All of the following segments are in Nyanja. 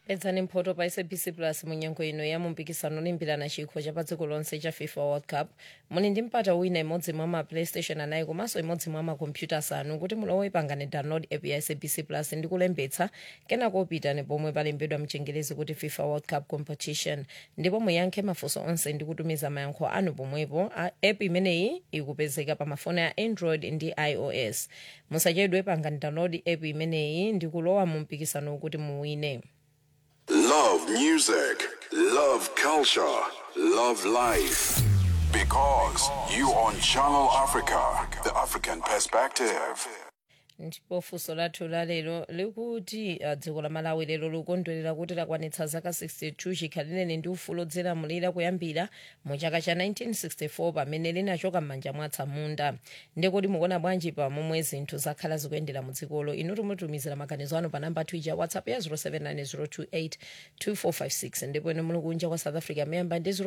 edzani mphoto pa sabc plus munyengo ino ya mumpikisano olimbirana chikho cha pa dziko lonse cha fifa world cup muli ndi mpata wina imodzi mwa ma playstation anayi komanso imodzi mwa makompyuta asanu kuti mulowe pangane download app ya sabc plus ndi kulembetsa kenako pitani pomwe palembedwa mchengerezi kuti fifa world cup competition ndipo muyankhe mafunso onse ndi kutumiza mayankho anu pomwepo A- app imeneyi ikupezeka pa mafoni a android ndi ios musachedwe pangane download app imeneyi ndi kulowa mu mpikisano kuti muwine Love music, love culture, love life. Because you on Channel Africa, the African perspective. ndipo funso lathu lalero likuti uh, dziko la malawi lero likondwerera kuti lakwanitsa zaka 62 chikhalireni ndi ufulu odzilamulira kuyambira mu chaka cha 1964 pamene linachoka m'manja mwa atsamunda ndikuti mukuona bwanji pa momwe zinthu zakhala zikuyendera mu dzikolo inu timutumizira maganizo anu pa namba twitter whatsapp ya 0790282456 ndipo inu muli kunja kwa south africa memba ndi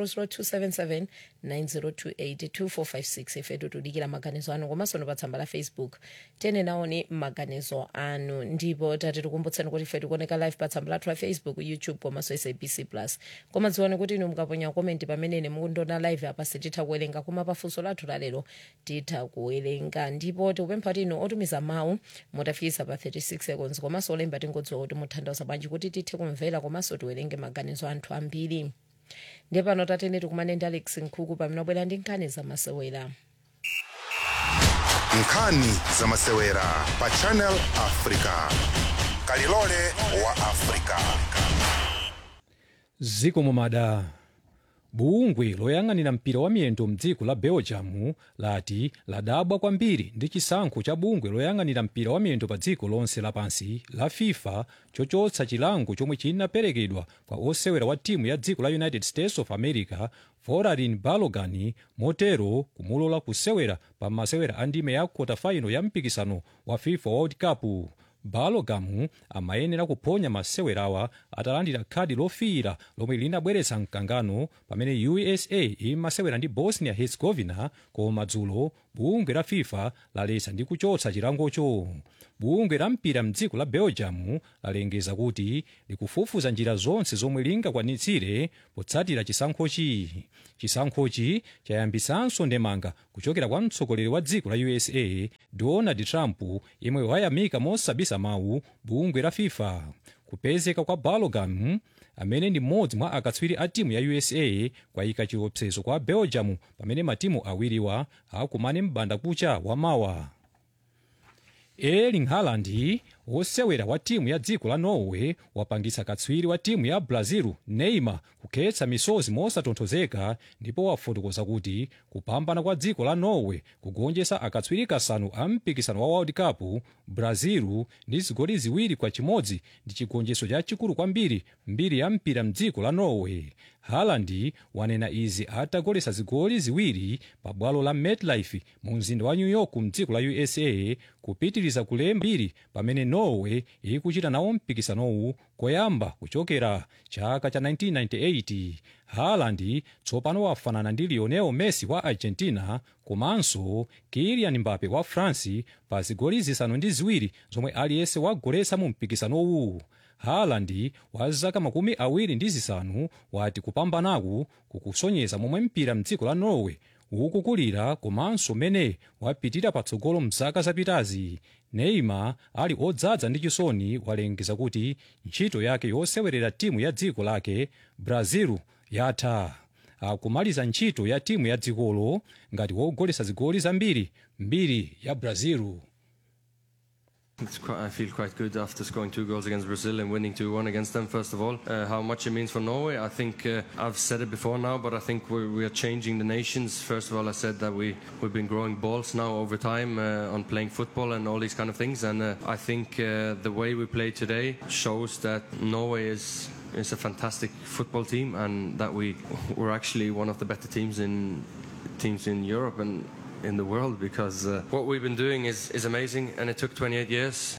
0027790282456 ifetu tudikira maganizo anu komanso ndi pa tsamba la facebook tene naoni maganizo anu ndipo tati tikumbutseni kuti ife tikuoneka live pa tsamba lathu la facebook youtube komanso sabc plus koma dziwani kuti inu mukaponya komenti pamenene mukundiona live apa sititha kuwerenga koma pafunso lathu lalero titha kuwerenga ndipo tikupempha kuti inu otumiza mawu mutafikisa pa 36 seconds komanso olemba tingodziwa kuti muthandauza bwanji kuti tithe kumvera komanso tiwerenge maganizo anthu ambiri ndiye pano tatene tikumane ndi alex nkhuku pamene wabwera ndi nkhani zamasewera nkhani zamasewera pa channel africa kalilole wa africa ziko mumada bungwe loyang'anira mpira wa miyendo mdziko la belgium lati ladabwa kwambiri ndi chisankho cha bungwe loyang'anira mpira wa miyendo pa dziko lonse lapansi la fifa chochotsa chilango chomwe chinaperekedwa kwa osewera wa timu ya dziko la united states of america vorarin balogan motero kumulola kusewera pa masewera a ndime ya quarterfinal ya mpikisano wa fifa world cup balogan amayenera kuphonya masewerawa atalandira khadi lofiira lomwe linabweretsa mkangano pamene usa imasewera ndi bosnia herzegovina koma dzulo bungwe la fifa laletsa ndi kuchotsa chilangocho bungwe la mpira mdziko la belgium lalengeza kuti likufufuza njira zonse zomwe lingakwanitsire potsatira chisankhochi chisankhochi chayambisanso ndemanga kuchokera kwa mtsogoleri wa dziko la usa donald trump yemwe wayamika mosabisa mawu bungwe la fifa kupezeka kwa balogan amene ndi mmodzi mwa akatswiri a timu ya usa kwayika chiopsezo kwa belgium pamene matimu awiriwa akumane m'banda kucha wamawa erling haaland wosewera wa timu ya dziko la norway wapangitsa katswiri wa timu ya brazil neymar kukhetsa misozi mosatonthozeka ndipo wafotokoza kuti kupambana kwa dziko la norway kugonjetsa akatswiri kasanu a mpikisano wa world cup brazil ndi zigoli ziwiri kwa chimodzi ndi chigonjetso chachikulu kwambiri mbiri ya mpira mdziko la norway haaland wanena izi atagoletsa zigoli ziwiri pa bwalo la metlife mu mzinda wa new york mdziko la usa kupitiriza kulemba mbiri pamene norway ikuchita nawo mpikisanowu koyamba kuchokera chaka cha 1998 haaland tsopano wafanana ndi lionel messi wa argentina komanso kylian mbappe wa france pa zigoli zisanu ndi ziwiri zomwe aliyense wagoletsa mu mpikisanowu haaland wa zaka makumi awiri ndi zisanu wati kupambanaku kukusonyeza momwe mpira mdziko la norway ukukulira komanso mene wapitira patsogolo mzaka zapitazi neymar ali odzaza ndi chisoni walengeza kuti ntchito yake yosewerera timu ya dziko lake brazil yatha akumaliza ntchito ya timu ya dzikolo ngati wogoletsa zigoli zambiri mbiri ya brazil It's quite, I feel quite good after scoring two goals against Brazil and winning 2 1 against them, first of all. Uh, how much it means for Norway, I think uh, I've said it before now, but I think we're, we are changing the nations. First of all, I said that we, we've been growing balls now over time uh, on playing football and all these kind of things. And uh, I think uh, the way we play today shows that Norway is is a fantastic football team and that we we're actually one of the better teams in teams in Europe and in the world because uh, what we've been doing is, is amazing and it took 28 years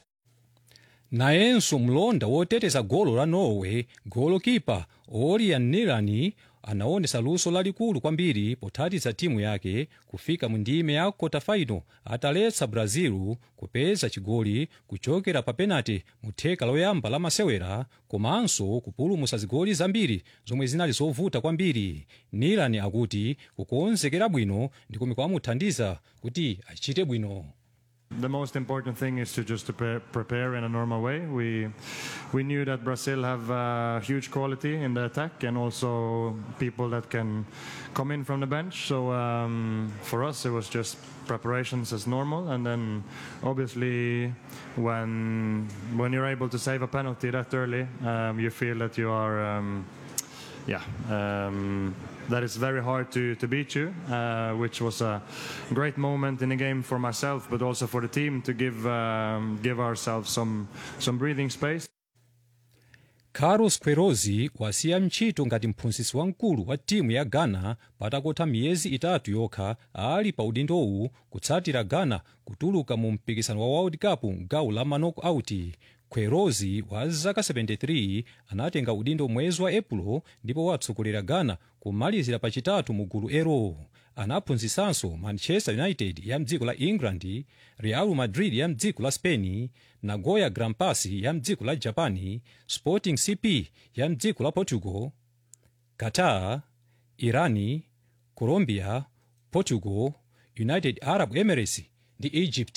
nayenso mlonda woteteza golo la norway golokipa orian nilani anaonesa luso lalikulu kwambiri pothandiza timu yake kufika mu ndime ya kota final ataletsa brazil kupeza chigoli kuchokera pa penalty mu theka loyamba la masewera komanso kupulumutsa zigoli zambiri zomwe zinali zovuta kwambiri nilan akuti kukonzekera bwino ndikomwe kwamuthandiza kuti achite bwino The most important thing is to just prepare, prepare in a normal way. We we knew that Brazil have uh, huge quality in the attack and also people that can come in from the bench. So um, for us, it was just preparations as normal, and then obviously when when you're able to save a penalty that early, um, you feel that you are. Um, yeah, um, that is very hard to, to beat you, uh, which was a great moment in the game for myself, but also for the team to give um, give ourselves some some breathing space. carlos queiroz wasiya ntchito ngati mphunzitsi wamkulu wa timu ya ghana patangotha miyezi itatu yokha ali pa udindowu kutsatira ghana kutuluka mu mpikisano wa world cup gawo la manok out queiroz wa zaka 73 anatenga udindo mwezi wa epulo ndipo watsogolera ghana kumalizira pachitatu mu gulu ero anaphunzitsanso manchester united ya mdziko la england real madrid ya mdziko la spain nagoya grampus ya mdziko la japan sporting cp ya mdziko la portugal qatar irani colombia portugal united arab emirates ndi egypt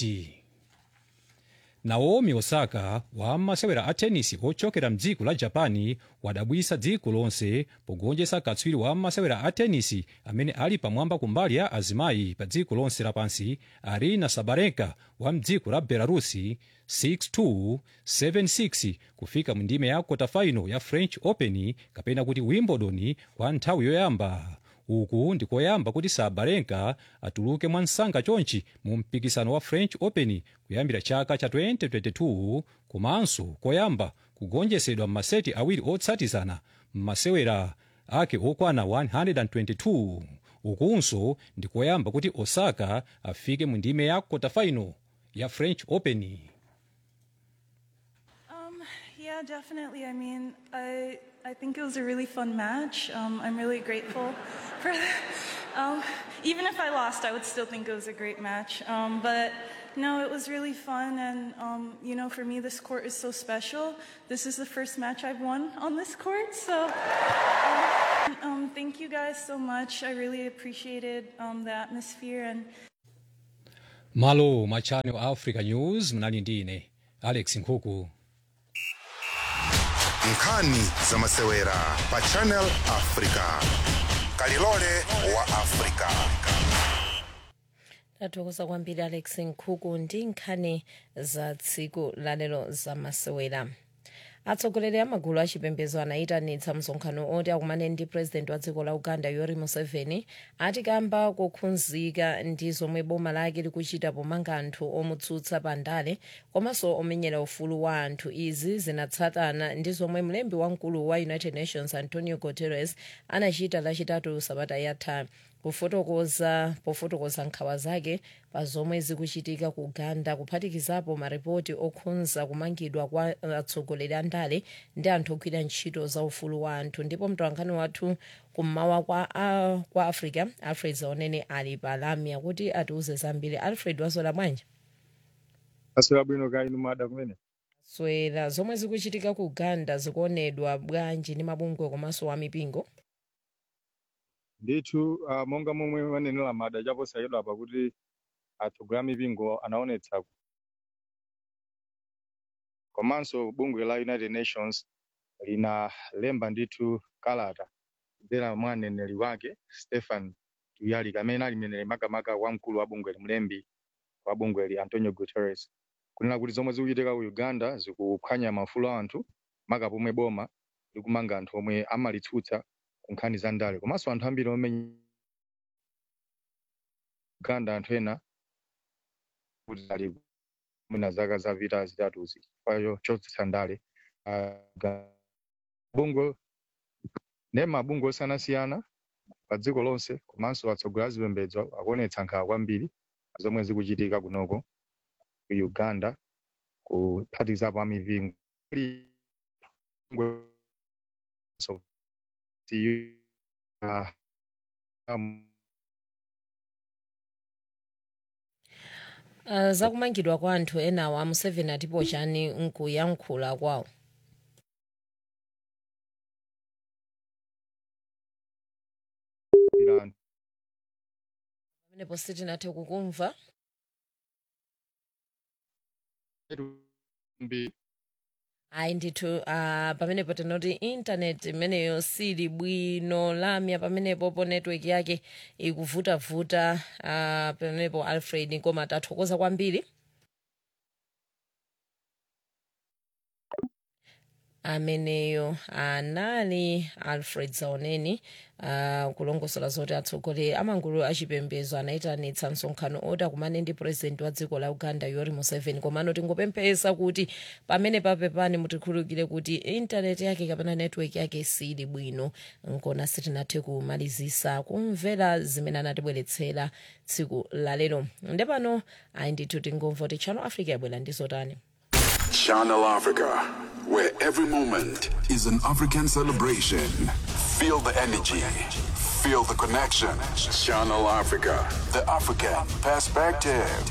naomi osaka wa masewera a tenisi ochokera mdziko la japani wadabwisa dziko lonse pogonjetsa katswiri wa masewera a tenisi amene ali pamwamba kumbali ya azimayi pa dziko lonse lapansi arina sabarenka wa mdziko la belarusi 62 76 kufika mu ndime ya quarterfinal ya french open kapena kuti wimbledon kwa nthawi yoyamba uku ndikoyamba kuti sabarenka atuluke mwansanga chonchi mu mpikisano wa french open kuyambira chaka cha 2022 komanso koyamba kugonjetsedwa m'maseti awiri otsatizana m'masewera ake okwana 122 ukunso ndikoyamba kuti osaka afike mu ndime ya quarterfinal ya french open Um, yeah, definitely. I mean, I I think it was a really fun match. Um, I'm really grateful for. Um, even if I lost, I would still think it was a great match. Um, but no, it was really fun, and um, you know, for me, this court is so special. This is the first match I've won on this court, so. Um, um, thank you guys so much. I really appreciated um, the atmosphere and. malo ma channel africa news mnali ndine alex nkhuku nkhani za masewera pa channel africa kalilole wa africa tathokoza kwambiri alex nkhuku ndi nkhani za tsiku lalero za masewera atsogoleri a magulu achipembedzo anayitanitsa msonkhano oti akumane ndi purezidenti wa dziko la uganda yoweri museveni ati kamba kokhunzika ndi zomwe boma lake likuchita pomanga anthu omutsutsa pa ndale komanso omenyera ufulu wa anthu izi zinatsatana ndi zomwe mlembi wamkulu wa united nations antonio guterres anachita lachitatu sabata yatha kufotokoza pofotokoza nkhawa zake pa zomwe zikuchitika ku uganda kuphatikizapo maripoti okhudza kumangidwa kwa atsogoleri a ndale ndi anthu ogwira ntchito za ufulu wa anthu ndipo mtolankhani wathu kummawa kwa, uh, kwa africa alfred zaonene ali pa lamya kuti atiuze zambiri alfred wazola bwanji aswera bwino ka inu mada kumene swera zomwe zikuchitika ku uganda zikuonedwa bwanji ndi mabungwe komanso wa mipingo ndithu uh, monga momwe manenera mada chaposayidwa apa kuti atsogoleri a mipingo anaonetsa komanso bungwe la united nations linalemba ndithu kalata kudzera mwa mneneri wake stephen tuyalika amene ali mneneri makamaka wamkulu wa bungweli mlembi wa bungweli antonio guterres kunena kuti zomwe zikuchitika ku uganda zikuphwanya maufulu a anthu maka pomwe boma likumanga anthu omwe amalitsutsa ku nkhani za ndale komanso anthu ambiri omenya uganda anthu ena kuti ali mwina zaka zapita zitatuzi chifukwa chotsutsa ndale uh, bungwe ne mabungwe osiyanasiyana pa dziko lonse komanso atsogoleri a zipembedzo akuonetsa nkhawa kwambiri zomwe zikuchitika kunoko ku uganda kuphatikizapo amipingo uh, um, uh, zakumangidwa kwa anthu enawa museveni atipo chani nkuyankhula kwawo Iran. pamenepo sitinathe kukumva Mbi- ayi ndithu uh, pamenepo tinoti intaneti imeneyo sili bwino lamya pamenepo po network yake ikuvutavuta uh, pamenepo alfred koma tathokoza kwambiri ameneyo anali alfred zaoneni uh, kulongosola zoti atsogoleri amagulu achipembedzo anayitanitsa msonkhano oti akumane ndi purezidenti wa dziko la uganda yoweri museveni komano tingopemphesa kuti pamene papepani mutikhululukire kuti intaneti yake kapena network yake sili bwino nkona sitinathe kumalizisa kumvera zimene anatibweretsera tsiku lalero ndepano ayi ndithu tingomva kuti channel africa yabwera ndi zotani Channel Africa, where every moment is an African celebration. Feel the energy, feel the connection. Channel Africa, the African perspective.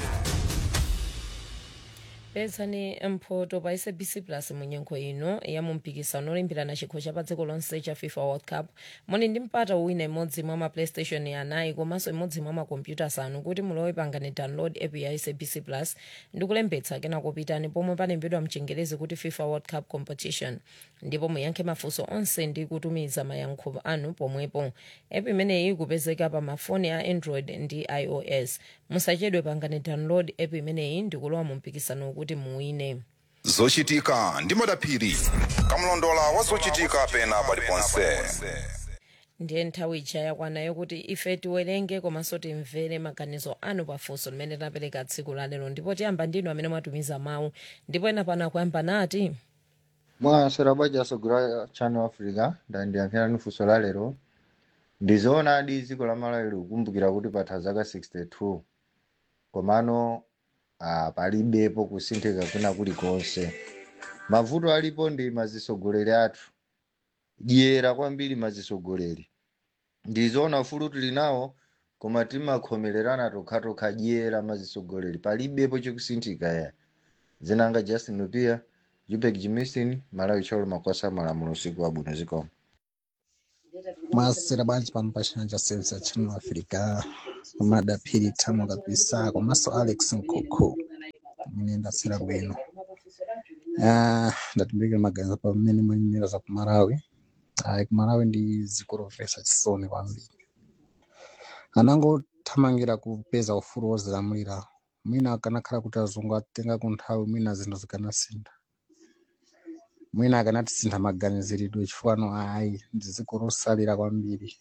pezani mphoto pa sabc plus munyengo ino ya mumpikisano olimbirana chikho cha pa dziko lonse cha fifa world cup muli ndi mpata uwina imodzi mwa ma playstation anayi komanso imodzi mwa makompyuta asanu kuti mulowe pangani download app ya sabc plus ndi kulembetsa kenako pitani pomwe palembedwa mchingerezi kuti fifa world cup competition ndipo muyankhe mafunso onse ndi kutumiza mayankho anu pomwepo app imeneyi ikupezeka pa mafoni a android ndi ios musachedwe pangani download app imeneyi ndi kulowa mu mpikisano kuti muwine zochitika ndi madaphiri kamlondola wa zochitika pena paliponse ndiye nthawi ija yakwana yokuti ife tiwerenge komanso timvere maganizo anu pafunso limene tapereka tsiku lalero ndipo tiyamba ndinu amene mwatumiza mawu ndipo ena pano akuyamba nati mwasera bwaja asogolera channel africa ndandiyankhira ni funso la lero ndizoona adi dziko la malawi likukumbukira kuti patha zaka 62 komano ah, palibepo kusinthika kwina kulikonse mavuto alipo ndi mazisogoleri athu dyera kwambiri mazisogoleri ndizoona ufulu tili nawo koma timakhomererana tokhatokha dyera mazisogoleri palibepo chikusinthika ya zinanga justin lupia jupek jimistin malawi cholo makwasa malamulo usiku wabwino zikomo mwasera bwanji pano pa chanja sensa channel africa madaphiri tamo kabisa komanso alex nkukhu mene ndasera bwino Ah, ndatimbikira maganizo pamene mwenyera za kumalawi ayi kumalawi ndi dziko lomvetsa chisoni kwambiri anangothamangira kupeza ufulu wozilamulira mwina akanakhala kuti azungu atenga ku nthawi mwina zinthu zikanasintha mwina akanatisintha maganiziridwe chifukwa no ayi ndi dziko losalira kwambiri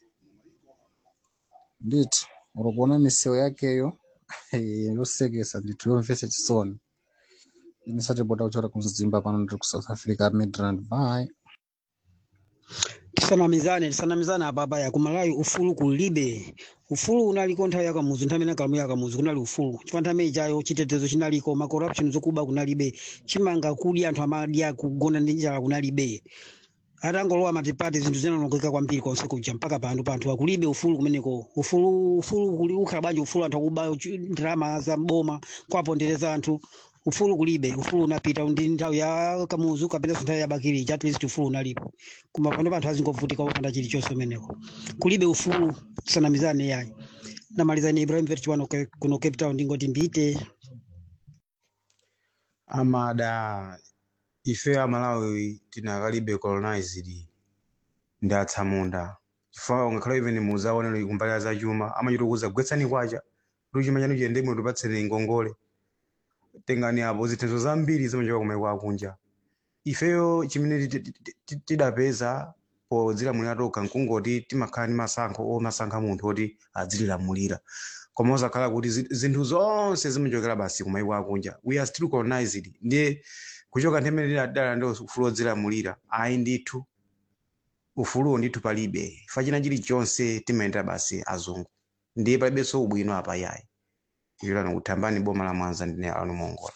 ndithu ukaona misewu yakeyo yosekesa ndithu yomvetsa chisoni inisatipota kuchora kumzimba pano ndiri ku south africa midrand by tisanamizane tisanamizane apapa ya kumalawi ufulu kulibe ufulu unaliko nthawi yakamuzu nthawi imene kalamu yakamuzu kunali ufulu chifukwa nthawi ijayo chitetezo chinaliko ma corruption zokuba kunalibe chimanga kudya anthu amadya kugona ndi njala kunalibe atangolowa matipati zinthu zinanongeka kwambiri konse kuja mpaka pano panthu akulibe ufulu kumeneko ufulu ufulu kuli ukhala bwanji ufulu anthu akuba uchi- ndalama za mboma kwapondereza anthu ufulu kulibe ufulu unapita ndi nthawi ya kamuzu kapenanso nthawi ya bakiri at least ufulu unalipo koma pano panthu azingovutika popanda chilichonse kumeneko kulibe ufulu tisanamizane yayi namaliza ni ibrahim verchiwano kuno cape town ndingoti mbite amada ife amalawi tinakalibe colonized ndi atsamunda chifukwa ungakhala even muzaonera kumbali za chuma amachitukuza gwetsani kwacha kuti chuma chanu chiyende bwino tipatseni ngongole tengani apo zithandizo zambiri zimachoka kumaiko akunja ifeyo chimene ti- ti- ti- ti- tidapeza podzilamulira tokha nkungoti timakhala ndi masankho omasankha munthu oti adzililamulira koma osakhala kuti zi- zinthu zonse zimachokera basi kumaiko akunja we are still colonized ndiye kuchoka nthemene tidadala ndi ufulu odzilamulira ayi ndithu ufuluwo ndithu palibe fa china chilichonse timayendera basi azungu ndiye palibenso ubwino apa yayi ilano kuthambani boma la mwanza ndine anu mongola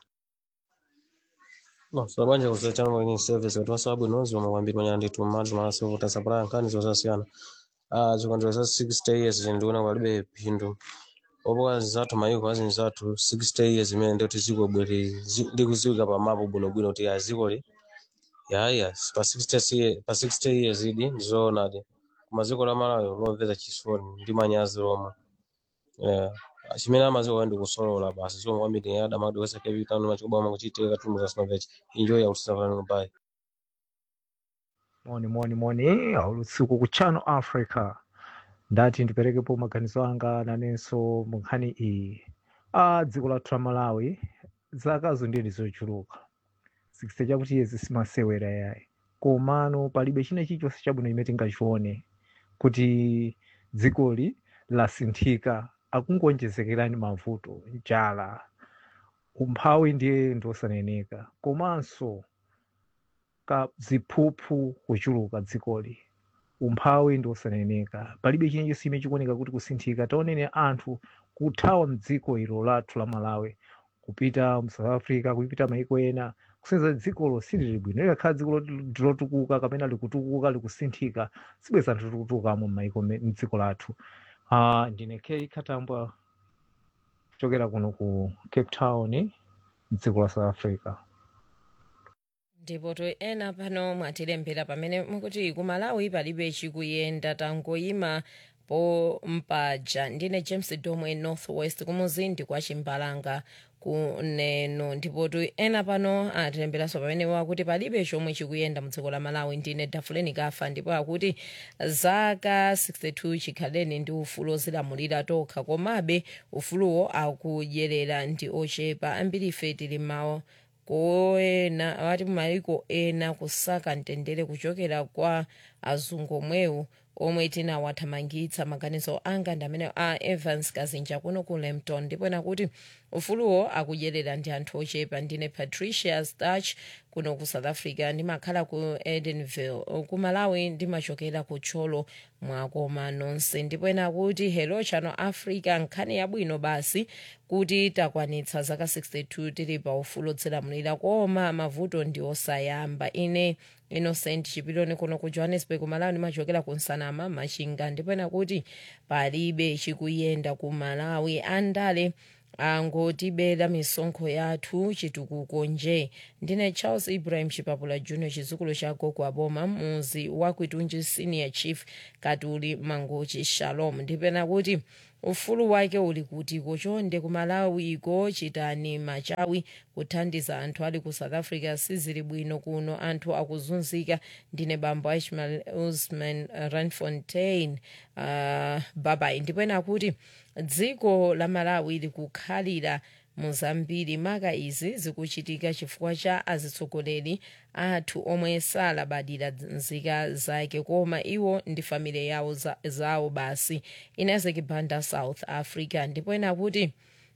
No, sabanja kusachana mwenye service watu wasabu nozi wa mwambiri mwenye anditu madu mara sivu tasapura nkani zosasiana. uh, zikondwerero za 60 years ndikuona palibe phindu opoka zathu mayiko azinji zathu 60 years imene ndikuti zikobwere ndikuziwika pamapo bwinobwino kuti azikoli yaya pa 60 years- pa 60 years idi ndizoonadi kumaziko la malawi lomveza chisoni ndi manyazi lomwe Yeah. chimene amaziko ndi kusolola basi chomwe kwambiri adamati wese capitano machikobama kuchitika katundu kasinovechi enjoy yakutisafani bye moni moni moni aulutsiku ku channel africa ndati ndiperekepo maganizo anga nanenso mu nkhani iyi a dziko lathu la malawi zakazo ndiye ndizochuluka 60 chakuti yezi simasewera yayi komano palibe china chilichonse chabwino chimene tingachione kuti dzikoli lasinthika akungonjezekerani mavuto njala umphawi ndiye ndosaneneka komanso ka ziphuphu kuchuluka dzikoli umphawi ndosaneneka palibe chinyenjesi chimene chikuoneka kuti kusinthika taonene anthu kuthawa mdziko ilo lathu la malawi kupita mu south africa kupita maiko ena kusenzera dzikolo silili bwino likakhala dziko loti ndilotukuka kapena likutukuka likusinthika sibweza anthu tikutukamo m'maiko me- m'dziko lathu uh, ndine k khatambwa kuchokera kuno ku cape town mdziko la south africa ndipo to ena pano mwatilembera pamene mukuti ku malawi palibe chikuyenda tangoyima po mpaja ndine james domwe northwest kumuzindi kwa chimbalanga kuneno ndipo to ena pano atilemberanso pamene wakuti palibe chomwe chikuyenda mudziko la malawi ndine dafuleni kafa ndipo akuti zaka 62 chikhaleni ndi ufulu ozilamulira tokha komabe ufuluwo akudyerera ndi ochepa ambiri ife tili mawo koena awati maiko ena kusaka mtendere kuchokera kwa azungu omwewu omwe tinawathamangitsa maganizo anga ndi amene a evans kazinja kuno ku lempton ndipo ena kuti ufuluwo akudyerera ndi anthu ochepa ndine patricia starch kuno ku south africa ndimakhala ku edenville ku malawi ndimachokera ku tcholo mwakoma nonse ndipo ena kuti hello channel africa nkhani yabwino basi kuti takwanitsa zaka 62 tili pa ufulu odzilamulira koma mavuto ndi osayamba ine innocent chipiloni kuno ku johannesburg malawi ndimachokera ku nsanama machinga ndipo ena kuti palibe chikuyenda ku malawi andale angotibera misonkho yathu chitukuko nje ndine charles ibrahim chipapula junior chizukulu cha gogo aboma muzi wa kwitunji senior chief katuli mangochi shalom ndipena kuti ufulu wake uli kutiko chonde ku malawi iko chitani machawi kuthandiza anthu ali ku south africa sizili bwino kuno anthu akuzunzika ndine bambo ishmael usman ranfontein uh, babai ndipena kuti dziko la malawi likukhalira muzambiri maka izi zikuchitika chifukwa cha azitsogoleri athu omwe salabadira nzika zake koma iwo ndi famile yawo za, zawo basi inazeki banda south africa ndipo ena kuti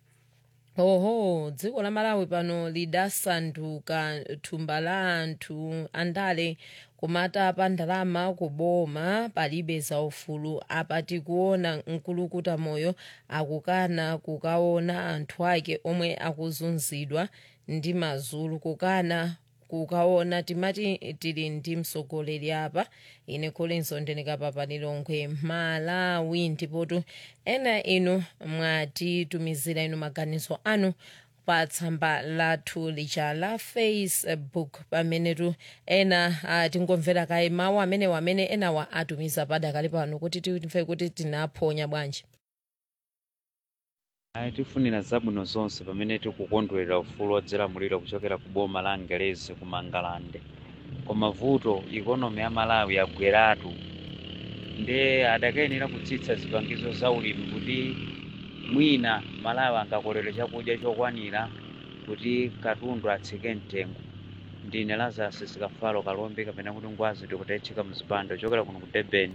oho dziko la malawi pano lidasanduka thumba la anthu andale kumata pa ndalama kuboma palibe zaufulu apa tikuona mkulukuta moyo akukana kukaona anthu ake omwe akuzunzidwa ndi mazulu kukana kukaona timati tili ndi mtsogoleri apa ine kolinso ndinikapapa lilongwe malawi ndipotu ena inu mwatitumizira inu maganizo anu pa tsamba lathu lija la facebook pamenetu ena uh, tingomvera kaye mawu amenewa amene enawa atumiza padakali pano kuti timve kuti tinaphonya bwanji ayi tifunira zabwino zonse pamene tikukondwerera ufulu odzilamulira kuchokera ku boma la angelezi ku mangalande koma vuto ikonomi ya malawi yagweratu nde adakayenera kutsitsa zipangizo za ulimi kuti mwina malawi angakolere chakudya chokwanira kuti katundu atsike mtengo ndine lazarus sikafalo kalombe kapena kuti ngwazi tikutechika mzipando chokera kuno ku durban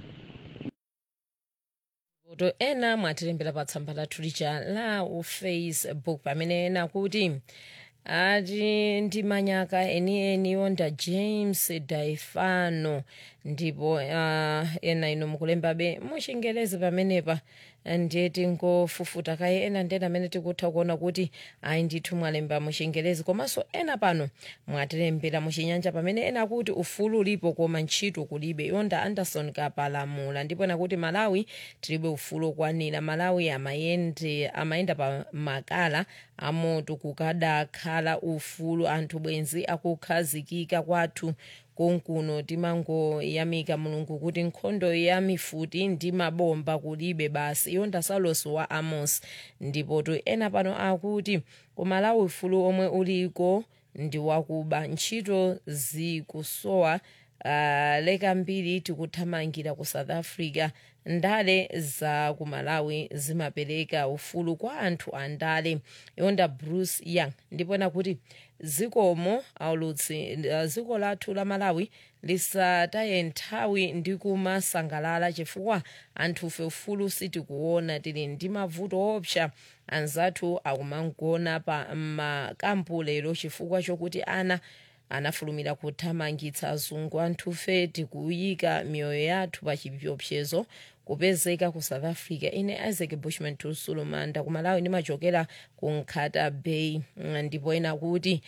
to ena mwatilembera pa tsamba lathu lija la facebook pamene ena kuti ati ndi manyaka enieni onda james daifano ndipo uh, ena ino mukulembabe muchingelezi pamenepa ndiye tingofufuta kaye ena ndena amene tikutha kuona kuti ayi ndithu mwalemba muchingerezi komanso ena pano mwatilembera muchinyanja pamene ena kuti ufulu ulipo koma ntchito kulibe yonda anderson kapalamula ndipo ena kuti malawi tilibe ufulu okwanira malawi amayende amayenda pa makala amoto kukadakhala ufulu anthu bwenzi akukhazikika kwathu konkuno timangoyamika mulungu kuti nkhondo ya mifuti ndi mabomba kulibe basi yonda salos wa amos ndipo tu ena pano akuti kumalawi ufulu omwe uliko ndi wakuba ntchito zikusowa uh, leka mbiri tikuthamangira ku south africa ndale za ku malawi zimapereka ufulu kwa anthu andale yonda bruce young ndipo ena kuti zikomo aulutsi uh, dziko lathu la malawi lisataye nthawi ndi kumasangalala chifukwa anthufe ufulu sitikuona tili ndi mavuto opsa anzathu akumangona pa makampu lero chifukwa chokuti ana anafulumira kuthamangitsa azungu anthufe tikuyika miyoyo yathu pa chiopsezo kupezeka ku south africa ine isaac bushman tusulumanda kumalawi ndimachokera ku nkhata bay ndipo ena kuti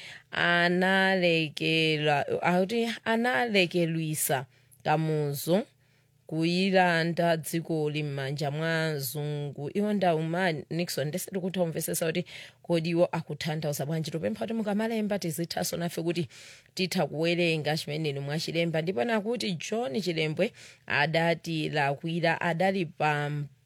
analekela akuti analekelwisa kamuzu kuyilanda dzikoli m'manja mwa zungu iwo ndauma nixon ndeseti kuti umvesesa kuti kodi iwo akutanthauza bwanji tupempha kuti mukamalemba tizithaso nafe kuti titha kuwerenga chimeneni mwachilemba ndipo nakuti john chilembwe adati lakwira adali pa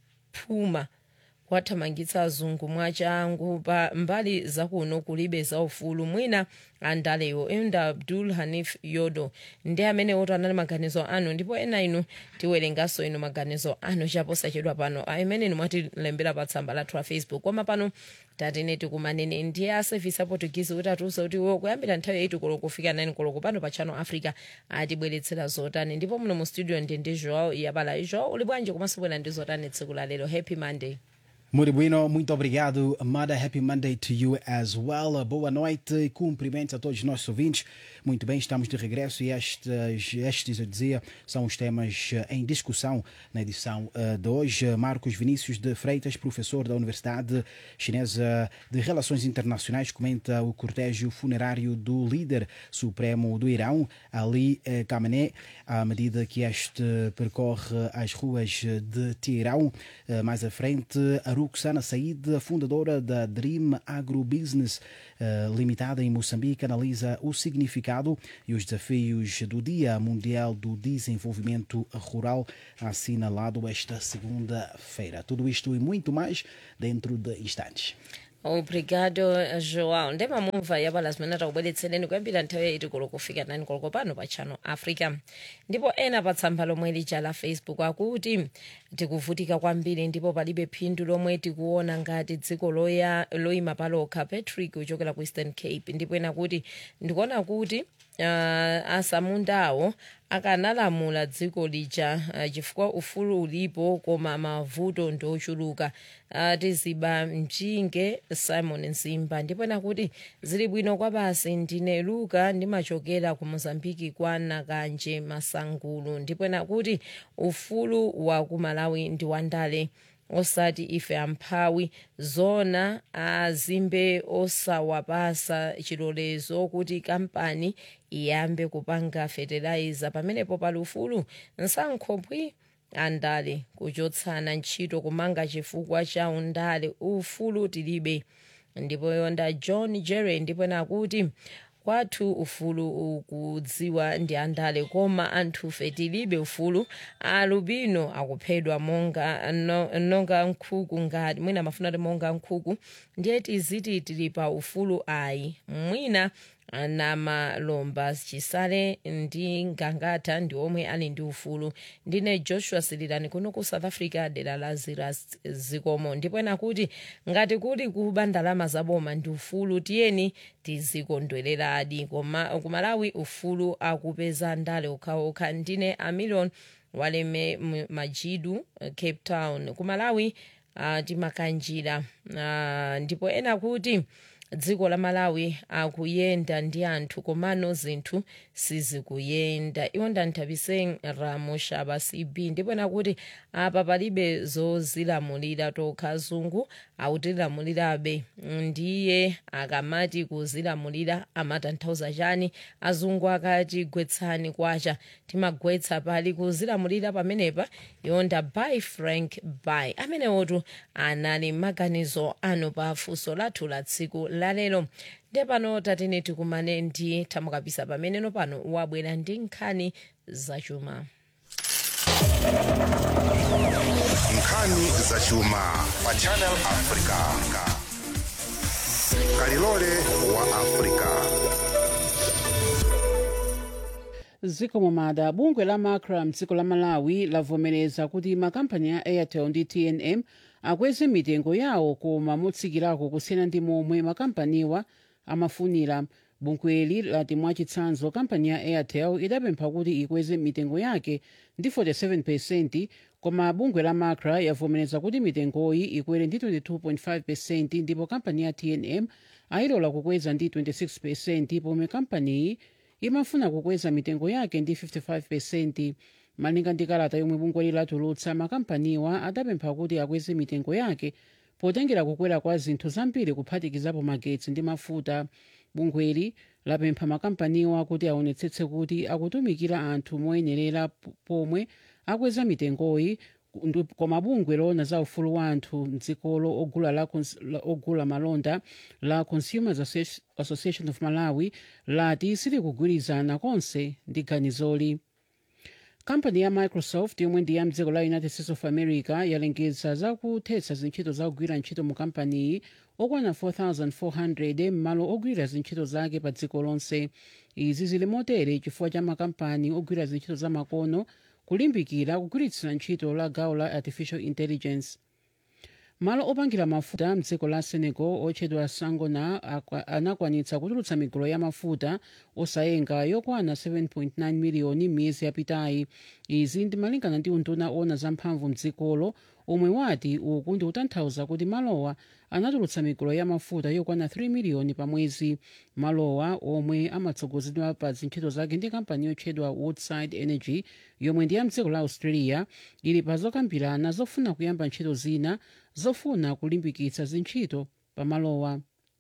mphuma kwathamangitsa azungu mwachangu pa mbali zakuno kulibe zaufulu mwina andalewo enda abdul hanif yodo ndi amene oto anali maganizo anu ndipo ena inu tiwerenganso inu maganizo anu chaposachedwa pano amene inu mwatilembera pa tsamba lathu la facebook koma pano tatene tikumanene ndiye a service a portuguese kuti atiuza kuti iwo kuyambira nthawi yaiti koloko kufika 9 koloko pano pa channel africa atibweretsera zotani ndipo muno mu studio ndi ndi joao yabala joao uli bwanji komanso bwera ndi zotani tsiku la lero happy monday Muito bueno, muito obrigado, Amada. Happy Monday to you as well. Boa noite e cumprimentos a todos os nossos ouvintes. Muito bem, estamos de regresso e estes, estes eu dizia, são os temas em discussão na edição de hoje. Marcos Vinícius de Freitas, professor da Universidade Chinesa de Relações Internacionais, comenta o cortejo funerário do líder supremo do Irão, Ali Khamenei, à medida que este percorre as ruas de Teherão. Mais à frente, Ruxana Said, fundadora da Dream Agrobusiness uh, Limitada em Moçambique, analisa o significado e os desafios do Dia Mundial do Desenvolvimento Rural, assinalado esta segunda-feira. Tudo isto e muito mais dentro de instantes. obrigado joao ndemamumva yabala zimene takubweretsereni kuyambira nthawi yaiti koloko kufika 9 koloko pano pa channel africa ndipo ena pa tsamba lomwe lija la facebook akuti tikuvutika kwambiri ndipo palibe phindu lomwe tikuona ngati dziko loya loyima palokha patrick kuchokera ku eastern cape ndipo ena kuti ndikuona kuti uh, asamundawo akanalamula dziko lija uh, chifukwa ufulu ulipo koma mavuto ndiochuluka uh, tiziba mchinge simon nsimba ndipo ena kuti zili bwino kwa basi ndine luka ndimachokera ku mozambiki kwa nakanje masangulu ndipo ena kuti ufulu wa ku malawi ndi wandale osati ife amphawi zona azimbe osawapasa chilolezo kuti kampani iyambe kupanga fertilizer pamenepo pali ufulu nsankhobwi andale kuchotsana ntchito kumanga chifukwa cha undale ufulu tilibe ndipo yonda john jerry ndipo nakuti kwathu ufulu ukudziwa ndi andale koma anthufe tilibe ufulu alubino akuphedwa monga no, nonga nkhuku ngati mwina amafuna ti monga nkhuku ndiye tiziti tili pa ufulu ayi mwina namalomba chisale ndi ngangata ndi omwe ali ndi ufulu ndine joshua sililani kuno ku south africa dera la ziras zikomo ndipo ena kuti ngati kuli kuba ndalama zaboma ndi ufulu tiyeni tizikondwereradi koma kumalawi ufulu akupeza ndale okhaokha ndine amilion waleme majidu cape town kumalawi uh, timakanjira uh, ndipo ena kuti dziko la malawi akuyenda ndi anthu komano zinthu sizikuyenda iwo ndanthabise ramushaba cb ndipo ena kuti apa palibe zozilamulira tokha zungu akutilamulirabe ndiye akamati kuzilamulira amatanthauza chani azungu akati gwetsani kwacha timagwetsa pali kuzilamulira pamenepa yonda by frank by amenewotu anali maganizo anu pa funso lathu la tsiku lalero nde pano tatene tikumane ndi thamukapisa pameneno pano wabwera ndi nkhani zachuma nkhani zachuma pa channel africa kalilole wa africa ziko momada bungwe la macra mdziko la malawi lavomereza kuti makampani a airtel ndi tnm akweze mitengo yawo koma motsikirako kusiyana ndi momwe makampaniwa amafunira bungweli lati mwachitsanzo kampani ya airtel idapempha kuti ikweze mitengo yake ndi 47 koma bungwe la macra yavomereza kuti mitengoyi ikwere ndi 22.5 ndipo kampani ya tnm ayilola kukweza ndi 26 pomwe kampaniyi imafuna kukweza mitengo yake ndi 55 malinga ndi kalata yomwe bungweli latulutsa makampaniwa adapempha kuti akweze mitengo yake potengera kukwera kwa zinthu zambiri kuphatikizapo magetsi ndi mafuta bungweli lapempha makampaniwa kuti aonetsetse kuti akutumikira anthu moyenerera pomwe akweza mitengoyi Ndu- koma bungwe loona za ufulu wa anthu mdzikolo ogula, la, cons- la- ogula malonda la consumers Associ- association of malawi lati silikugwirizana konse ndi ganizoli kampani ya microsoft yomwe ndi ya mdziko la united states of america yalengeza zakuthetsa zintchito zakugwira ntchito mu kampaniyi okwana 4400 m'malo ogwira zintchito zake pa dziko lonse izi zili motere chifukwa cha makampani ogwira zintchito za makono kulimbikira kugwiritsira ntchito la gawo la artificial intelligence malo opangira mafuta mdziko la senegal otchedwa sangona akwa- anakwanitsa kutulutsa migolo ya mafuta osayenga yokwana 7.9 miliyoni m'miyezi yapitayi izi ndimalingana ndi unduna ona zamphamvu mdzikolo omwe wati uku ndi kutanthauza kuti malowa anatulutsa migolo ya mafuta yokwana 3 miliyoni pa mwezi malowa omwe amatsogozedwa pa zintchito zake ndi kampani yotchedwa woodside energy yomwe ndi ya mdziko la australia ili pa zokambirana zofuna kuyamba ntchito zina zofuna kulimbikitsa zintchito pa malowa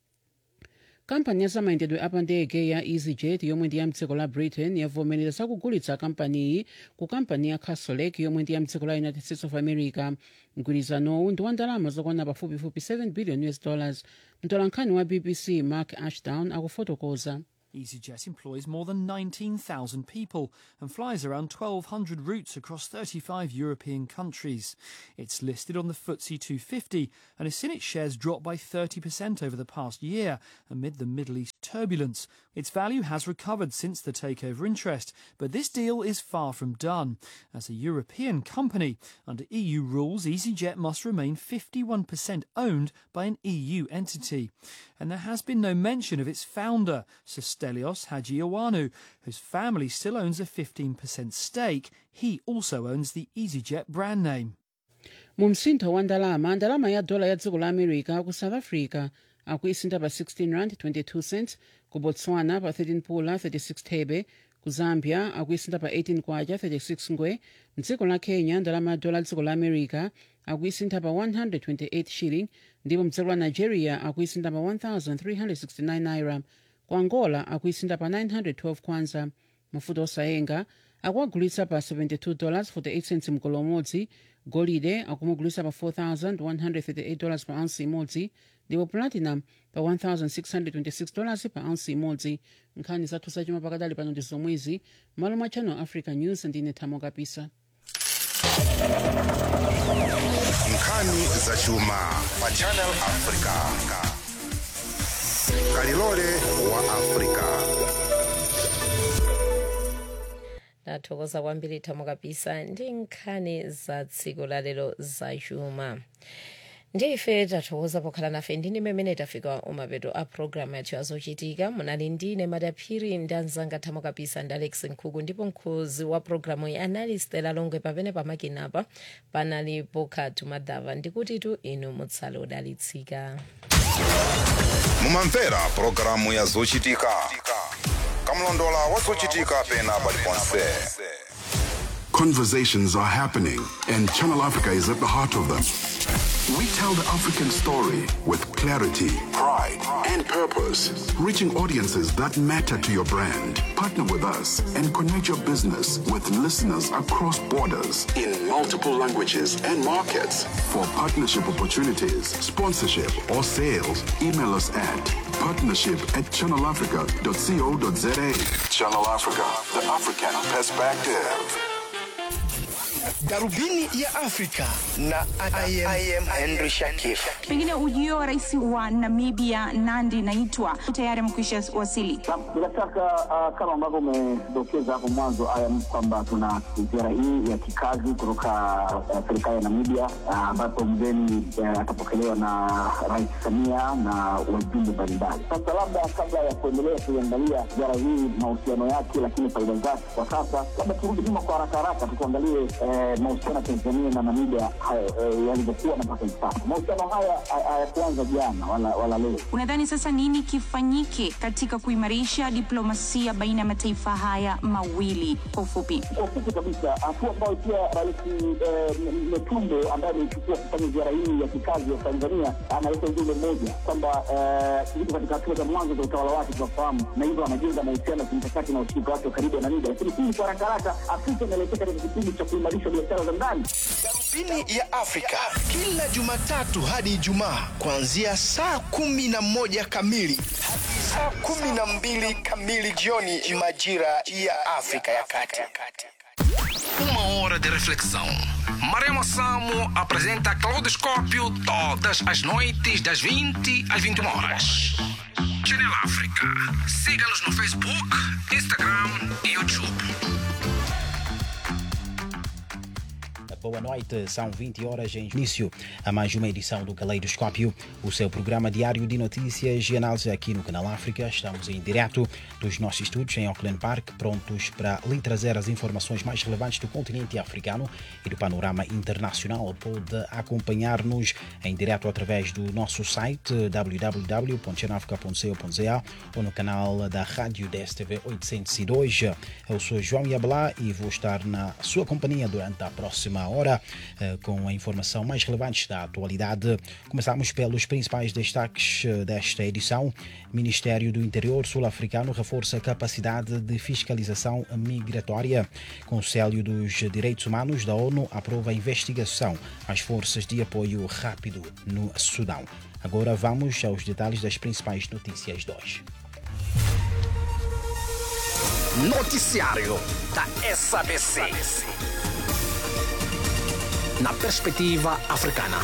kampani ya zamayendedwe apandege ya easyjet yomwe ndi ya mdziko la britain yavomereza zakugulitsa kampaniyi ku kampani ya castlelake yomwe ndi ya mdziko la united states of america mgwirizanowu ndi wa ndalama zokwana pafupifupi 7 billion us dollars mtolankhani wa bbc mark ashdown akufotokoza EasyJet employs more than 19,000 people and flies around 1,200 routes across 35 European countries. It's listed on the FTSE 250 and has seen its shares drop by 30% over the past year amid the Middle East turbulence. Its value has recovered since the takeover interest, but this deal is far from done. As a European company, under EU rules, EasyJet must remain 51% owned by an EU entity. And there has been no mention of its founder, Stelios Hagiowanu, whose family still owns a 15% stake. He also owns the EasyJet brand name. mu msintho wa ndalama ndalama ya dola ya dziko la america ku south africa akuisintha pa 16 rand 22 cents ku botswana pa 13 pula 36 thebe ku zambia akuisintha pa 18 kwacha 36 ngwe mdziko la kenya ndalama ya dola ya dziko la america akuisintha pa 128 shilling ndipo mdziko la nigeria akuisintha pa 1369 naira ku angola akuisintha pa 912 kwanza mafuta osayenga akuagulitsa pa 72 dollars 48 cents mgolo umodzi golide akumugulitsa pa 4138 dollars pa ounce imodzi ndipo platinum pa 1626 dollars pa ounce imodzi nkhani zathu zachuma pakadali pano ndi zomwezi malo mwa channel africa news ndine thamo kapisa nkhani zachuma pa channel africa kalilole wa africa ndathokoza kwambiri thamo kapisa ndi nkhani za tsiku lalero zachuma ndife tathokoza pokhala nafe ndine mmene tafika umapeto a programu yathu yazochitika munali ndine madaphiri ndi anzanga thamo kapisa ndi alex nkhuku ndipo mkhuzi wa programu iyi anali stela longwe pamene pamakinapa panali pokhatu madava ndikuti tu inu mutsale udalitsika mumamvera pulogalamu ya zochitika kamlondola wa zochitika pena paliponse Conversations are happening, and Channel Africa is at the heart of them. We tell the African story with clarity, pride, and purpose, reaching audiences that matter to your brand. Partner with us and connect your business with listeners across borders in multiple languages and markets. For partnership opportunities, sponsorship, or sales, email us at partnership at channelafrica.co.za. Channel Africa, the African perspective. Darubini ya Afrika na I am, I am Henry Shakif. Pengine ujio wa rais wa Namibia Nandi Naitwa tayari amekwisha wasili. Bila shaka uh, kama ambavyo umedokeza hapo mwanzo ayam kwamba tuna ziara hii ya kikazi kutoka uh, serikali ya Namibia ambapo uh, mgeni uh, atapokelewa na Rais Samia na wajumbe mbalimbali. Sasa labda kabla ya kuendelea kuiangalia ziara hii mahusiano yake, lakini faida zake kwa sasa, labda turudi nyuma kwa haraka haraka tukuangalie eh, mahusiano ya Tanzania na Namibia eh, yalivyokuwa na mpaka hivi sasa. Mahusiano haya hayakuanza jana wala, wala leo. Unadhani sasa nini kifanyike katika kuimarisha diplomasia baina ya mataifa haya mawili? Kwa ufupi, kwa ufupi kabisa, hatua ambayo pia Rais eh, Metumbo ambaye ameichukua kufanya ziara hii ya kikazi ya Tanzania analeta ujumbe mmoja kwamba yuko katika hatua za mwanzo za utawala wake, tunafahamu, na hivyo anajenga mahusiano ya kimkakati na ushirika wake wa karibu na Namibia. Lakini hii kwa haraka haraka, Afrika inaelekea katika kipindi cha kuimarisha biashara za ndani. Darubini ya Afrika kila Jumatatu hadi Ijumaa kuanzia saa kumi na moja kamili hadi saa kumi na mbili kamili jioni majira ya Afrika ya Kati. Uma hora de reflexão. Maremo Samo apresenta Claudoscópio todas as noites das 20 às 21 horas. Channel África. Siga-nos no Facebook, Instagram e YouTube. Boa noite, são 20 horas em início a mais uma edição do Caleidoscópio, o seu programa diário de notícias e análise aqui no Canal África. Estamos em direto dos nossos estúdios em Auckland Park, prontos para lhe trazer as informações mais relevantes do continente africano e do panorama internacional. Pode acompanhar-nos em direto através do nosso site www.chanafrica.co.za ou no canal da Rádio DSTV 802. Eu sou João Yabalá e vou estar na sua companhia durante a próxima hora com a informação mais relevante da atualidade. Começamos pelos principais destaques desta edição. Ministério do Interior sul-africano reforça a capacidade de fiscalização migratória. Conselho dos Direitos Humanos da ONU aprova a investigação às forças de apoio rápido no Sudão. Agora vamos aos detalhes das principais notícias de hoje. Noticiário da SABC. Na perspectiva africana.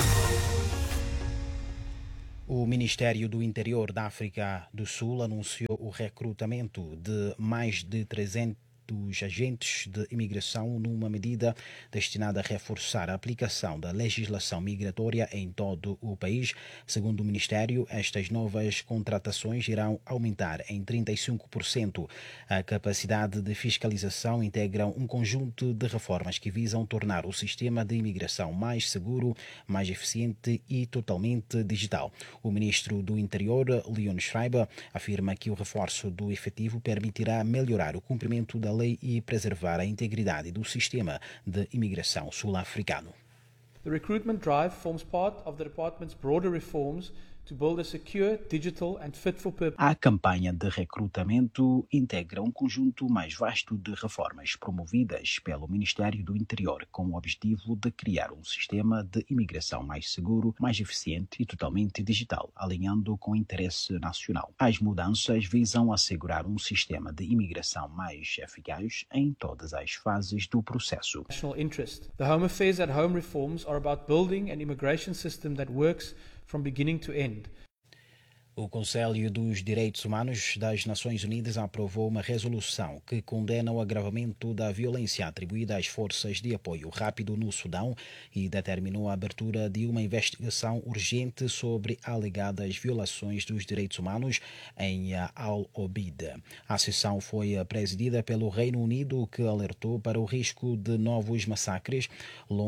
O Ministério do Interior da África do Sul anunciou o recrutamento de mais de 300 agentes de imigração numa medida destinada a reforçar a aplicação da legislação migratória em todo o país. Segundo o Ministério, estas novas contratações irão aumentar em 35% a capacidade de fiscalização, integram um conjunto de reformas que visam tornar o sistema de imigração mais seguro, mais eficiente e totalmente digital. O ministro do Interior, Leon Schreiber, afirma que o reforço do efetivo permitirá melhorar o cumprimento da lei e preservar a integridade do sistema de imigração sul-africano. The recruitment drive forms part of the department's broader reforms to build a secure, digital and fit for purpose. A campanha de recrutamento integra um conjunto mais vasto de reformas promovidas pelo Ministério do Interior com o objetivo de criar um sistema de imigração mais seguro, mais eficiente e totalmente digital, alinhando com o interesse nacional. As mudanças visam assegurar um sistema de imigração mais eficaz em todas as fases do processo. National interest. The Home Affairs at Home reforms are about building an immigration system that works from beginning to end. O Conselho dos Direitos Humanos das Nações Unidas aprovou uma resolução que condena o agravamento da violência atribuída às forças de apoio rápido no Sudão e determinou a abertura de uma investigação urgente sobre alegadas violações dos direitos humanos em Al-Obeid. A sessão foi presidida pelo Reino Unido, que alertou para o risco de novos massacres.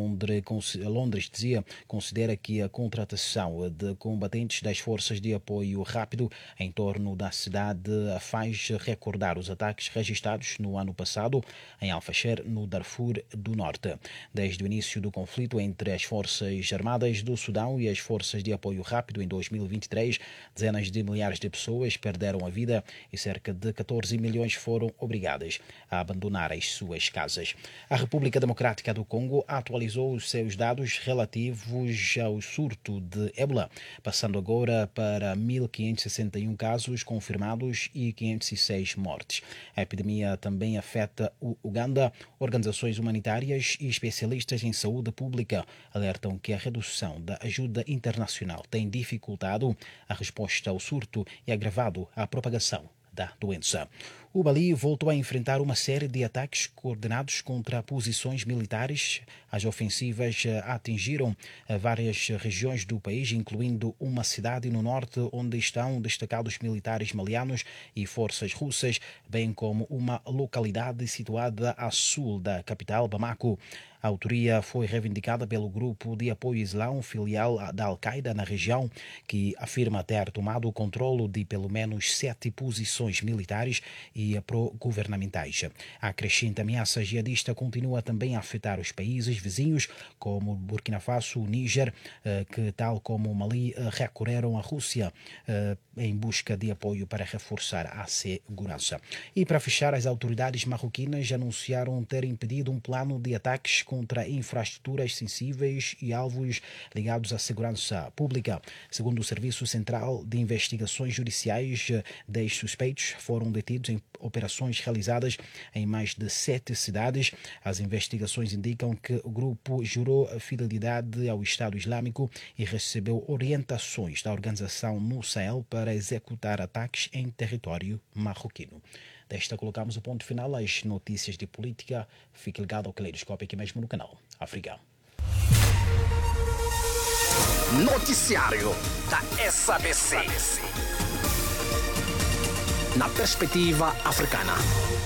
Londres, Londres dizia, considera que a contratação de combatentes das forças de apoio apoio rápido em torno da cidade faz recordar os ataques registrados no ano passado em Al-Fasher, no Darfur do Norte. Desde o início do conflito entre as Forças Armadas do Sudão e as Forças de Apoio Rápido em 2023, dezenas de milhares de pessoas perderam a vida e cerca de 14 milhões foram obrigadas a abandonar as suas casas. A República Democrática do Congo atualizou os seus dados relativos ao surto de ébola, passando agora para 1.561 casos confirmados e 506 mortes. A epidemia também afeta o Uganda. Organizações humanitárias e especialistas em saúde pública alertam que a redução da ajuda internacional tem dificultado a resposta ao surto e agravado a propagação da doença. O Mali voltou a enfrentar uma série de ataques coordenados contra posições militares. As ofensivas atingiram várias regiões do país, incluindo uma cidade no norte onde estão destacados militares malianos e forças russas, bem como uma localidade situada a sul da capital, Bamako. A autoria foi reivindicada pelo grupo de apoio islão filial da Al-Qaeda na região, que afirma ter tomado o controle de pelo menos sete posições militares e pro-governamentais. A crescente ameaça jihadista continua também a afetar os países vizinhos, como Burkina Faso, Níger, que, tal como o Mali, recorreram à Rússia em busca de apoio para reforçar a segurança. E para fechar, as autoridades marroquinas anunciaram ter impedido um plano de ataques contra infraestruturas sensíveis e alvos ligados à segurança pública. Segundo o Serviço Central de Investigações Judiciais, 10 suspeitos foram detidos em operações realizadas em mais de sete cidades. As investigações indicam que o grupo jurou fidelidade ao Estado Islâmico e recebeu orientações da organização no Sahel para executar ataques em território marroquino. Desta colocamos o ponto final às notícias de política. Fique ligado ao Caleidoscópio aqui mesmo no canal África. Noticiário da SABC. Na perspectiva africana.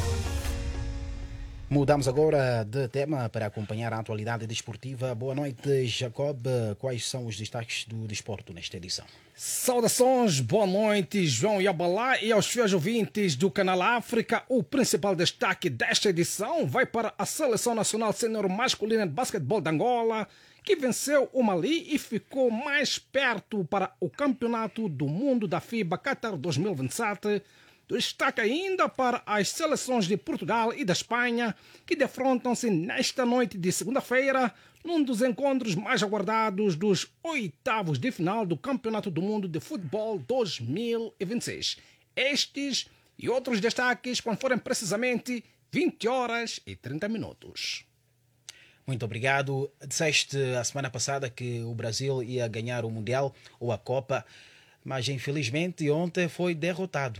Mudamos agora de tema para acompanhar a atualidade desportiva. Boa noite, Jacob. Quais são os destaques do desporto nesta edição? Saudações, boa noite, João Yabalá e aos fiéis ouvintes do Canal África. O principal destaque desta edição vai para a Seleção Nacional Sênior Masculina de Basquetebol de Angola, que venceu o Mali e ficou mais perto para o Campeonato do Mundo da FIBA Qatar 2027. Destaque ainda para as seleções de Portugal e da Espanha, que defrontam-se nesta noite de segunda-feira, num dos encontros mais aguardados dos oitavos de final do Campeonato do Mundo de Futebol 2026. Estes e outros destaques quando forem precisamente 20 horas e 30 minutos. Muito obrigado. Disseste a semana passada que o Brasil ia ganhar o Mundial ou a Copa, mas infelizmente ontem foi derrotado.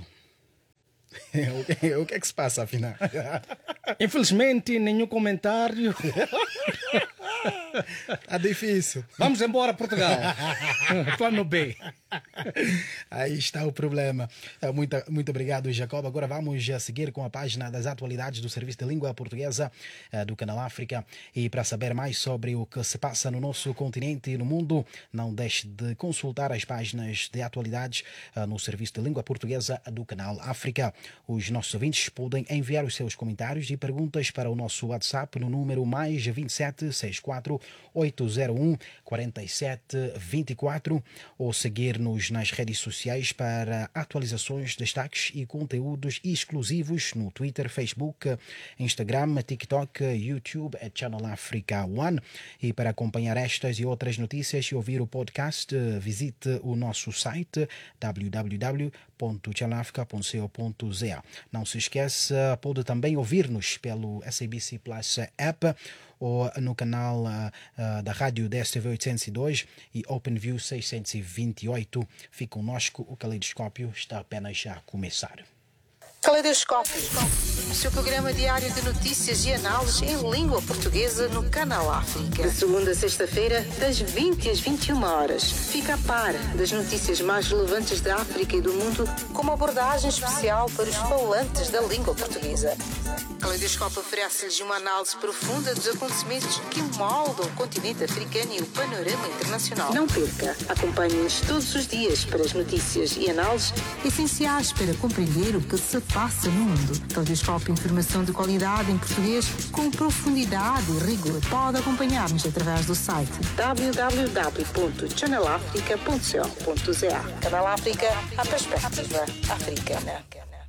o que é que se passa, afinal? Infelizmente, nenhum comentário. Tá difícil. Vamos embora, Portugal. Plano B. Aí está o problema. Muito, muito obrigado, Jacob. Agora vamos a seguir com a página das atualidades do Serviço de Língua Portuguesa do Canal África. E para saber mais sobre o que se passa no nosso continente e no mundo, não deixe de consultar as páginas de atualidades no Serviço de Língua Portuguesa do Canal África. Os nossos ouvintes podem enviar os seus comentários e perguntas para o nosso WhatsApp no número mais 27 64 801 47 24 ou seguir-nos nas redes sociais para atualizações, destaques e conteúdos exclusivos no Twitter, Facebook, Instagram, TikTok, YouTube, é Channel Africa One. E para acompanhar estas e outras notícias e ouvir o podcast, visite o nosso site www.channelafrica.co.za. Não se esqueça, pode também ouvir-nos pelo SABC Plus App ou no canal uh, uh, da rádio DSTV 802 e OpenView 628. Fique conosco, o caleidoscópio está apenas a começar. Caleidoscópio. O seu programa diário de notícias e análises em língua portuguesa no Canal África. De segunda a sexta-feira, das 20 às 21 horas. Fica a par das notícias mais relevantes da África e do mundo, com uma abordagem especial para os falantes da língua portuguesa. Caleidoscópio oferece-lhes uma análise profunda dos acontecimentos que moldam o continente africano e o panorama internacional. Não perca. Acompanhe-nos todos os dias para as notícias e análises essenciais para compreender o que se passa no mundo. Caleidoscópio Informação de qualidade em português com profundidade e rigor. Pode acompanhar-nos através do site www.channelafrica.co.za. Canal África, a perspectiva africana.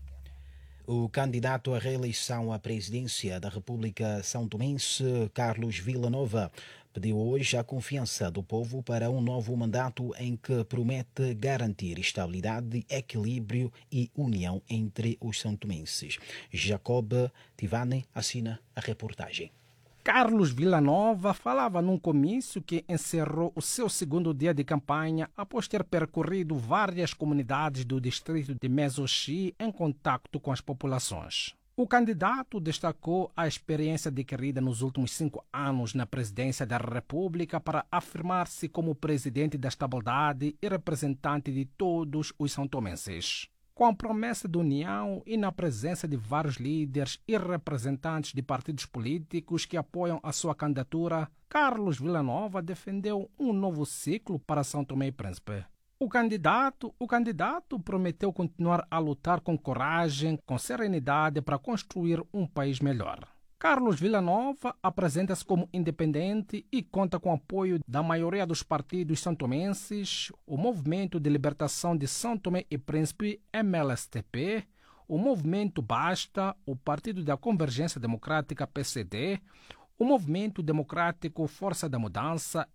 O candidato à reeleição à presidência da República São Tomense, Carlos Villanova, pediu hoje a confiança do povo para um novo mandato em que promete garantir estabilidade, equilíbrio e união entre os santomenses. Jacob Tivane assina a reportagem. Carlos Villanova falava num comício que encerrou o seu segundo dia de campanha após ter percorrido várias comunidades do distrito de Mesoxi em contato com as populações. O candidato destacou a experiência adquirida nos últimos cinco anos na presidência da República para afirmar-se como presidente da estabilidade e representante de todos os santomenses com a promessa de união e na presença de vários líderes e representantes de partidos políticos que apoiam a sua candidatura, Carlos Villanova defendeu um novo ciclo para São Tomé e Príncipe. O candidato, o candidato prometeu continuar a lutar com coragem, com serenidade para construir um país melhor. Carlos Villanova apresenta-se como independente e conta com o apoio da maioria dos partidos santomenses, o Movimento de Libertação de São Tomé e Príncipe, MLSTP, o Movimento Basta, o Partido da Convergência Democrática, PCD, o Movimento Democrático Força da Mudança,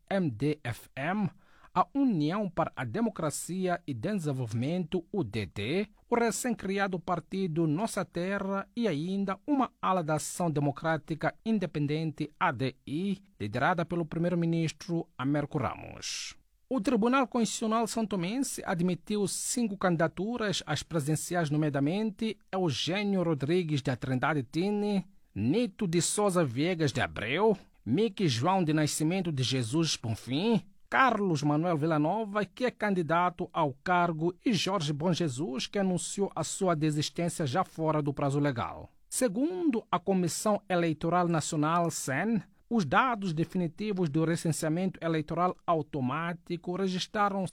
MDFM, a União para a Democracia e Desenvolvimento, UDD, o recém-criado partido Nossa Terra e ainda uma ala da Ação Democrática Independente, ADI, liderada pelo primeiro-ministro Américo Ramos. O Tribunal Constitucional Santomense admitiu cinco candidaturas às presidenciais, nomeadamente Eugênio Rodrigues da Trindade Tine, Nito de Souza Viegas de Abreu, Mickey João de Nascimento de Jesus Bonfim, Carlos Manuel Villanova, que é candidato ao cargo, e Jorge Bom Jesus, que anunciou a sua desistência já fora do prazo legal. Segundo a Comissão Eleitoral Nacional, CEN, os dados definitivos do recenseamento eleitoral automático registraram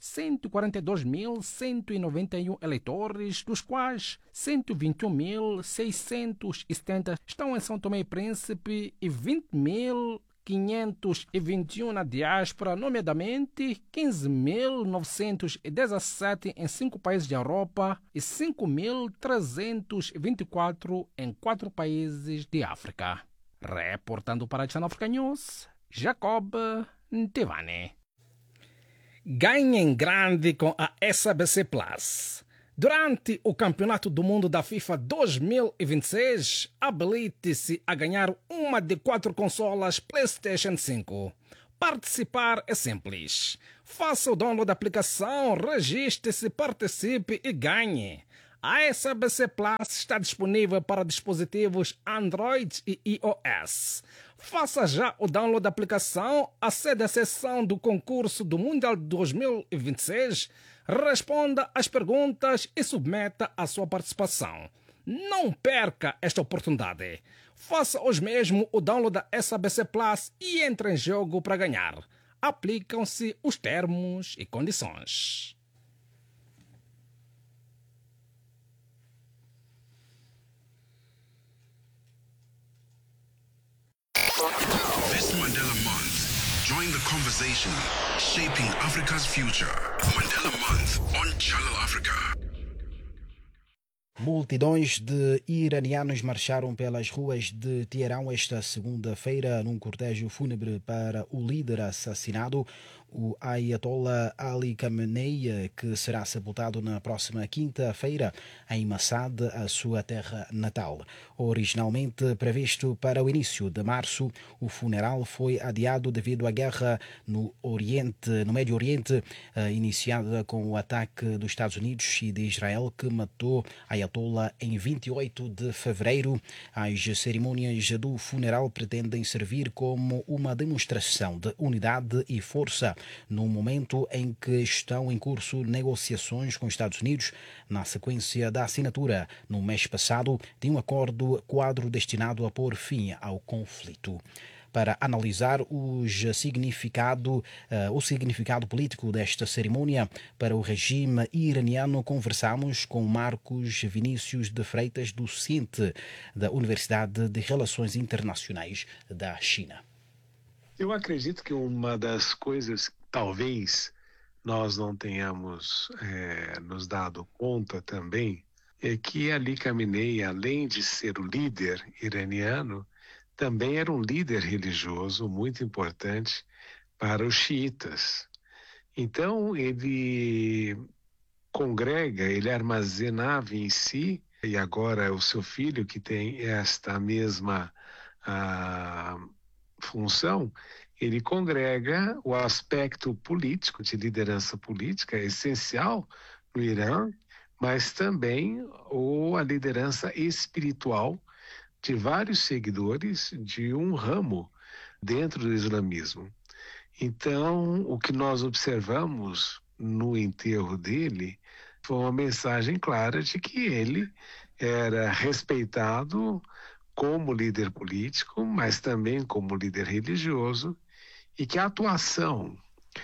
142.191 eleitores, dos quais 121.670 estão em São Tomé e Príncipe e 20.000 521 na diáspora, nomeadamente 15.917 em cinco países da Europa e 5.324 em quatro países de África. Reportando para a Channel Africa News, Jacob Tivane. Ganhem grande com a SABC Plus. Durante o Campeonato do Mundo da FIFA 2026, habilite-se a ganhar uma de quatro consolas PlayStation 5. Participar é simples. Faça o download da aplicação, registre-se, participe e ganhe. A SABC Plus está disponível para dispositivos Android e iOS. Faça já o download da aplicação, acede à seção do concurso do Mundial 2026 responda às perguntas e submeta a sua participação. Não perca esta oportunidade. Faça hoje mesmo o download da SABC Plus e entre em jogo para ganhar. Aplicam-se os termos e condições. This Mandela Month, join the conversation shaping Africa's future. Mandela Month on Channel Africa. Multidões de iranianos marcharam pelas ruas de Teherão esta segunda-feira num cortejo fúnebre para o líder assassinado, o Ayatollah Ali Khamenei, que será sepultado na próxima quinta-feira em Massad, a sua terra natal. Originalmente previsto para o início de março, o funeral foi adiado devido à guerra no Oriente, no Médio Oriente, iniciada com o ataque dos Estados Unidos e de Israel que matou Ayatollah em 28 de fevereiro. As cerimônias do funeral pretendem servir como uma demonstração de unidade e força no momento em que estão em curso negociações com os Estados Unidos na sequência da assinatura no mês passado de um acordo quadro destinado a pôr fim ao conflito para analisar os significado, uh, o significado político desta cerimônia para o regime iraniano, conversamos com Marcos Vinícius de Freitas, docente da Universidade de Relações Internacionais da China. Eu acredito que uma das coisas que talvez nós não tenhamos é, nos dado conta também é que Ali Khamenei, além de ser o líder iraniano, também era um líder religioso muito importante para os xiitas. Então, ele congrega, ele armazenava em si, e agora é o seu filho que tem esta mesma a, função, ele congrega o aspecto político, de liderança política, essencial no Irã, mas também ou a liderança espiritual de vários seguidores de um ramo dentro do islamismo. Então, o que nós observamos no enterro dele foi uma mensagem clara de que ele era respeitado como líder político, mas também como líder religioso, e que a atuação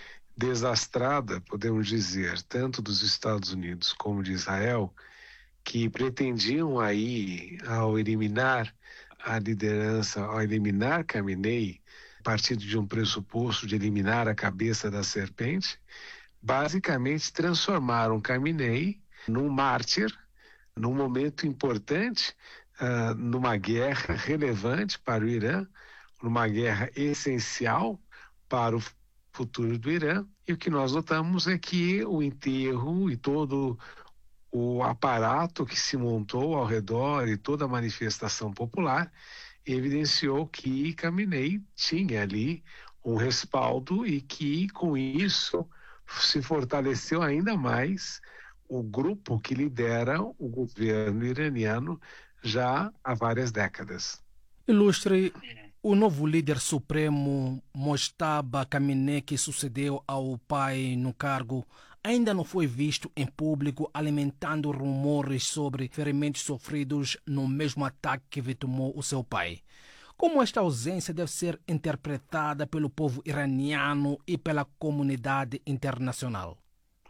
desastrada, podemos dizer, tanto dos Estados Unidos como de Israel, que pretendiam aí, ao eliminar a liderança, ao eliminar Khamenei, partindo de um pressuposto de eliminar a cabeça da serpente, basicamente transformaram Khamenei num mártir, num momento importante, uh, numa guerra relevante para o Irã, numa guerra essencial para o futuro do Irã. E o que nós notamos é que o enterro e todo o aparato que se montou ao redor e toda a manifestação popular evidenciou que Khamenei tinha ali um respaldo e que com isso se fortaleceu ainda mais o grupo que lidera o governo iraniano já há várias décadas. Ilustre, o novo líder supremo Mojtaba Khamenei, que sucedeu ao pai no cargo, ainda não foi visto em público alimentando rumores sobre ferimentos sofridos no mesmo ataque que vitimou o seu pai. Como esta ausência deve ser interpretada pelo povo iraniano e pela comunidade internacional?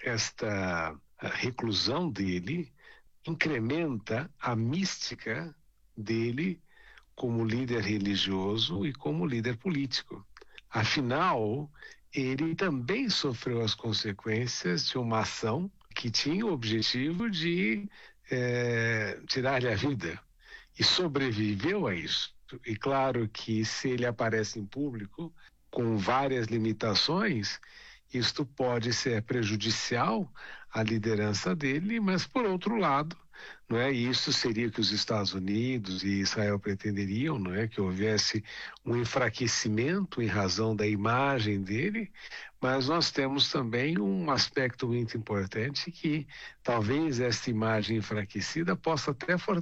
Esta reclusão dele incrementa a mística dele como líder religioso e como líder político. Afinal, ele também sofreu as consequências de uma ação que tinha o objetivo de é, tirar-lhe a vida e sobreviveu a isso. E claro que se ele aparece em público com várias limitações, isto pode ser prejudicial à liderança dele, mas por outro lado, não é? Isso seria que os Estados Unidos e Israel pretenderiam, não é? Que houvesse um enfraquecimento em razão da imagem dele, mas nós temos também um aspecto muito importante que talvez esta imagem enfraquecida possa até